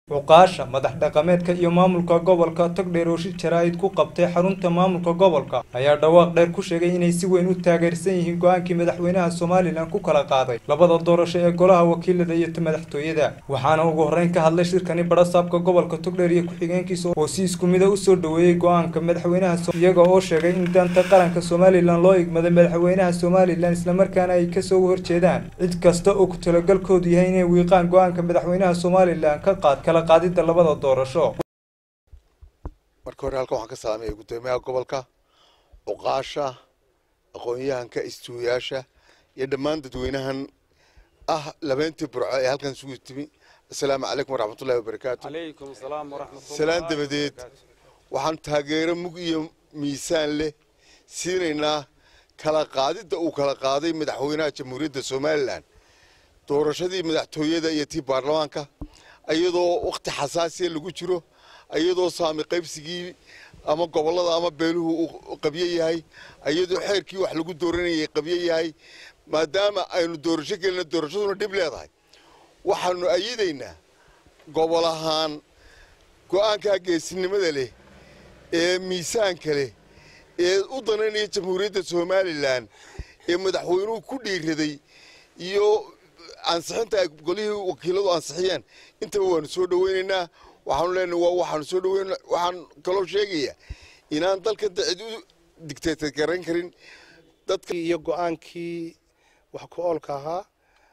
cuqaasha madax dhaqameedka iyo maamulka gobolka togdheer oo shir jaraa'id ku qabtay xarunta maamulka gobolka ayaa dhawaaq dheer ku sheegay inay si weyn u taageersan yihiin go-aankii madaxweynaha somalilan ku kala qaaday labada doorasho ee golaha wakiilada iyo ta madaxtooyada waxaana ugu horreyn ka hadlay shirkani badhasaabka gobolka togdheer iyo ku-xigeenkiisa oo si isku mida usoo dhoweeyey go-aanka madaxweynaha iyaga oo sheegay in danta qaranka somalilan loo igmaday madaxweynaha somalilan islamarkaana ay kasoo horjeedaan cid kasta oo ku talagalkoodu yahay inay wiiqaan go-aanka madaxweynaha somalilan ka qaad kala qaadida labada doorasho marka hore halkan waxaan ka salaamaya guddoomiyaha gobolka cuqaasha aqoon-yahanka istuuyaasha iyo dhammaan dadweynahan ah labeentii burco ee halkan isugu timi assalaamu calaykum waraxmatullahi wabarakaatu salaan dabadeed waxaan taageero mug iyo miisaan leh siinaynaa kala qaadidda uu kala qaaday madaxweynaha jamhuuriyadda somalilan doorashadii madaxtooyada iyo tii baarlamaanka iyadoo wakhti xasaasiya lagu jiro iyadoo saami qaybsigii ama gobollada ama beeluhu uu qabyo yahay iyadoo xeerkii wax lagu dooranayay qabyo yahay maadaama aynu doorasho gelina doorashaduna dhib leedahay waxaanu ayidaynaa gobol ahaan go'aankaa geesinimada leh ee miisaanka leh ee u danaynaya jamhuuriyadda somalilan ee madaxweynuhu ku dhiiraday iyo ansixinta ay golihii wakiiladu ansixiyeen intaba waanu soo dhoweynaynaa waxaanu leenahay waa waxaanu soo dhaweyn waxaan kaloo sheegayaa inaan dalkan cid u digteetay garan karin dadka iyo go-aankii wax ku oolka ahaa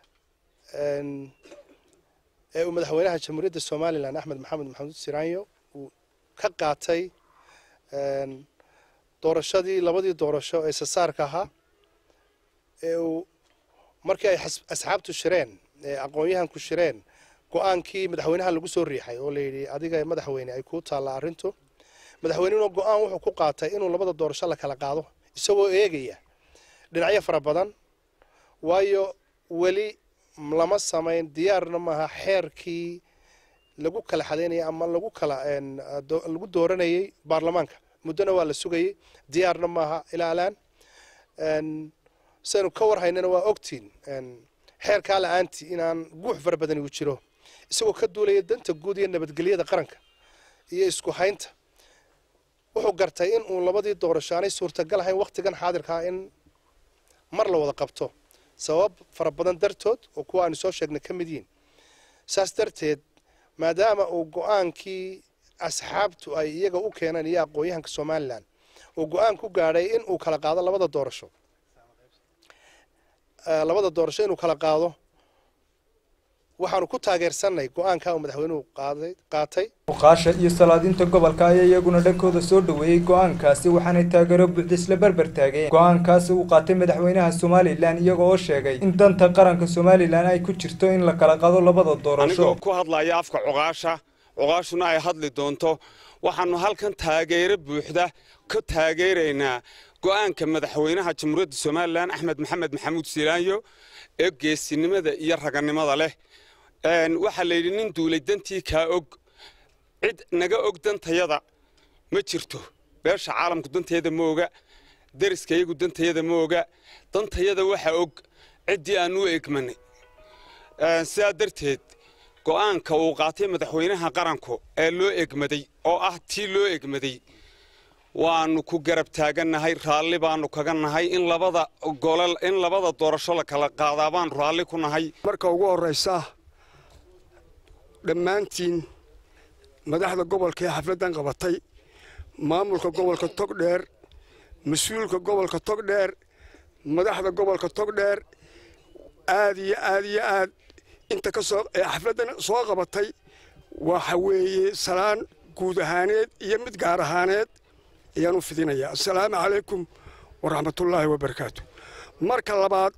ee uu madaxweynaha jamhuuriyadda somalilan axmed maxamed maxamuud siraanyo uu ka qaatay doorashadii labadii doorasho ee sasaarka ahaa ee uu markii ay asxaabtu shireen ee aqoon-yahanku shireen go-aankii madaxweynaha lagu soo riixay oo layidhi adiga madaxweyne ay kuu taalla arrintu madaxweynehuna go-aan wuxuu ku qaatay inuu labada doorasho la kala qaado isagoo eegaya dhinacyo fara badan waayo weli lama samayn diyaarna maaha xeerkii lagu kala xadaynayay ama lagu kala lagu dooranayay baarlamaanka muddona waa la sugayay diyaarna maaha ilaa alaan saynu ka war haynana waa ogtiin xeerkaa la-aantii inaan guux fara badan igu jiro isagoo ka duulaya danta guud iyo nabadgelyada qaranka iyo isku haynta wuxuu gartay in uu labadii doorasho aanay suurtagal ahayn wakhtigan xaadirkaa in mar la wada qabto sabab fara badan dartood oo kuwa aanu soo sheegnay ka mid yihin saas darteed maadaama uu go-aankii asxaabtu ay iyaga u keeneen iyo aqoon-yahanka somalilan uu go-aan ku gaadhay in uu kala qaado labada doorasho labada doorasho inuu kala qaado waxaanu ku taageersanay go-aanka uu madaxweynuhu qaaday qaatay cuqaasha iyo salaadiinta gobolka ayaa iyaguna dhankooda soo dhoweeyey go-aankaasi waxaanay taageero buuxda isla berber taageen go-aankaasi uu qaatay madaxweynaha somalilan iyaga oo sheegay in danta qaranka somalilan ay ku jirto in la kala qaado labada doorasho anigoo ku hadlaya afka cuqaasha cuqaashuna ay hadli doonto waxaanu halkan taageero buuxda ka taageeraynaa go-aanka madaxweynaha jamhuuriyadda somalilan axmed maxamed maxamuud silaanyo ee geesinimada iyo raganimada leh waxaa la yidhi nin duulay dantii kaa og cid naga og dantayada ma jirto beesha caalamku danteeda ma oga deriskayagu dantayada ma oga dantayada waxa og ciddii aanu u egmanay sidaa darteed go'aanka uu qaatay madaxweynaha qaranku ee loo egmaday oo ah tii loo egmaday waanu ku garab taagannahay raalli baanu kaga nahay in labada golol in labada doorasho la kala qaadaa baanu raalli ku nahay marka ugu horraysa dhammaantiin madaxda gobolka ee xafladdan qabatay maamulka gobolka togdheer mas-uulka gobolka togdheer madaxda gobolka togdheer aad iyo aad iyo aad inta ka soo ee xafladdan soo qabatay waxa weeye salaan guud ahaaneed iyo mid gaar ahaaneed ayaan u fidinayaa assalaamu calaykum waraxmatullaahi wabarakaatu marka labaad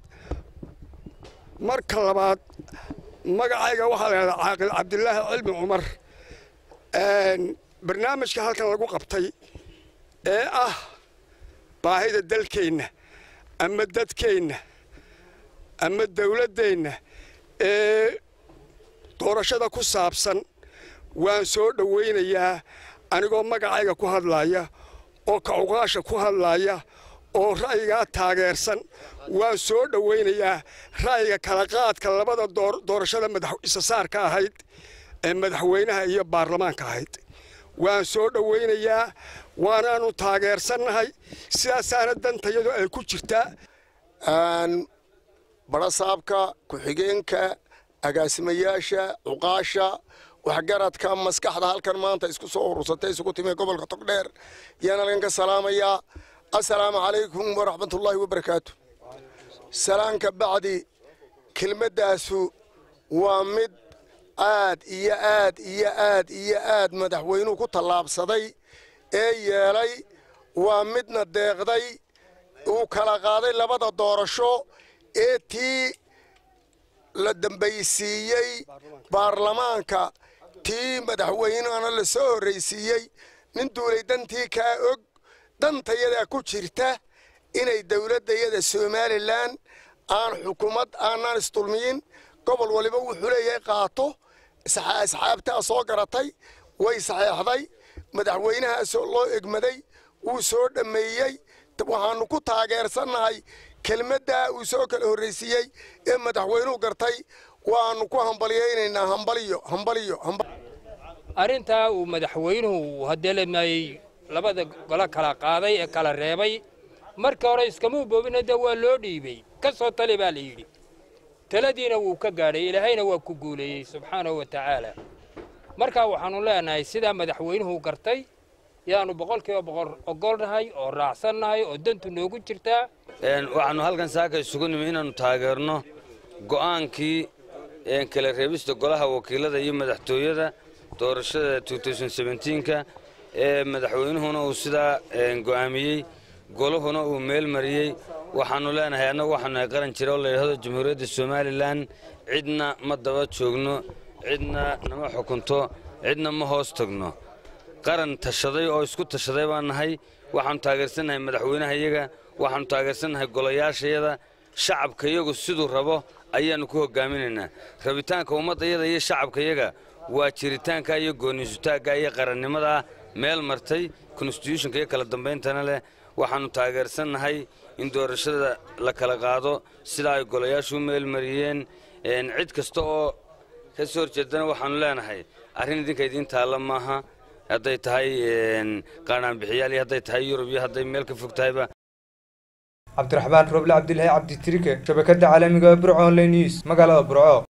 marka labaad magacayga waxaa la yidhahdaa caaqil cabdilaahi cilmi cumar barnaamijka halkan lagu qabtay ee ah baahida dalkeenna ama dadkeenna ama dawladdeenna ee doorashada ku saabsan waan soo dhowaynayaa anigoo magacayga ku hadlaaya oo kacuqaasha ku hadlaaya oo ra'yigaa taageersan waan soo dhowaynayaa ra'yiga kala qaadka labada doorashada madax isasaarka ahayd ee madaxweynaha iyo baarlamaanka ahayd waan soo dhowaynayaa waanaanu taageersannahay sidaasaana dantayadu ay ku jirtaa barasaabka ku-xigeenka agaasimayaasha cuqaasha waxgaradka maskaxda halkan maanta isku soo urursatay isugu timi gobolka togdheer yaan halkan ka salaamayaa assalaamu calaykum waraxmatullaahi wabarakaatu salaanka bacdi kelmaddaasu waa mid aad iyo aad iyo aad iyo aad madaxweynuhu ku tallaabsaday ee yeelay waa midna deeqday uu kala qaaday labada doorasho ee tii la dambaysiiyey baarlamaanka tii madaxweynehana la soo horraysiiyey nin duulay dantii kaa og dantayadaa ku jirta inay dowladdayada somalilan aan xukuumad aanaan isdulmiyin gobol waliba wuxuu leeyahay qaato asxaabtaa soo garatay way saxeexday madaxweynahaasoo loo egmaday wuu soo dhammeeyey waxaannu ku taageersannahay kelmaddaa uu soo kala horraysiiyey ee madaxweynuhu gartay waannu ku hambalyaynaynaa hambaliyo hambaliyo arrintaa uu madaxweynuhu hadeelamaayey labada golo kala qaaday ee kala reebay marka hore iskamuu boobina dee waa loo dhiibey ka soo tali baa la yidhi taladiina wuu ka gaadhay ilaahayna waa ku guuleeyey subxaanahu wa tacaala markaa waxaannu leenahay sidaa madaxweynuhu gartay yaannu boqolkiiba boqol ogolnahay oo raacsannahay oo dantu noogu jirtaa waxaannu halkan saaka isugu nimi inaannu taageerno go'aankii kala reebista golaha wakiilada iyo madaxtooyada doorashada ka ee madaxweynuhuna uu sidaa go'aamiyey golahuna uu meel mariyey waxaannu leenahay annagu waxaanu nahay qaran jira oo layidhahdo jamhuuriyadda somalilan cidna ma daba joogno cidna nama xukunto cidna ma hoos tagno qaran tashaday oo isku tashaday baan nahay waxaannu taageersannahay madaxweynaha iyaga waxaannu taageersannahay golayaashayada shacabka iyagu siduu rabo ayaannu ku hogaaminaynaa rabitaanka ummaddayada iyo shacabka iyaga waa jiritaanka iyo gooniisutaagga iyo qarannimadaa meel martay konstituushonka iyo kala dambayntana leh waxaannu taageersannahay in doorashada la kala qaado sidaa ay golayaashu u meel mariyeen cid kasta oo ka soo horjeedana waxaannu leenahay arrin idinka idiin taalla maaha hadday tahay qaanaanbixiyaal iyo hadday tahay yurub iyo hadday meel ka fog tahayba cabdiraxmaan roble cabdilaahi cabditirike shabakadda caalamiga burco online news magaalada burco